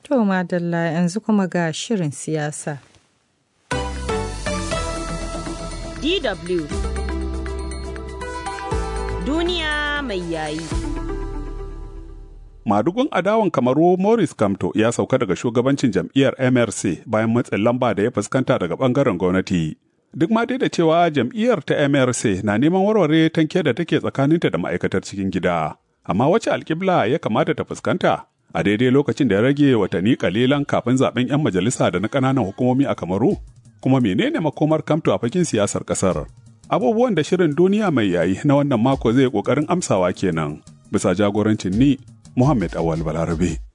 To madalla yanzu kuma ga shirin siyasa. DW Duniya mai yayi. Madugun adawan kamaru Morris Kamto ya sauka daga shugabancin jam'iyyar MRC bayan matsin lamba da ya fuskanta daga bangaren gwamnati. Duk ma dai da cewa jam'iyyar ta MRC na neman warware tanke da take tsakaninta da ma'aikatar cikin gida. Amma wace alkibla ya kamata ta fuskanta? A daidai lokacin da ya rage watanni kalilan kafin zaben 'yan majalisa da na ƙananan hukumomi a Kamaru? Kuma menene makomar Kamto a fakin siyasar ƙasar? Abubuwan da shirin duniya mai yayi na wannan mako zai ƙoƙarin amsawa kenan. Bisa jagorancin ni Muhammad Awal Balarabe.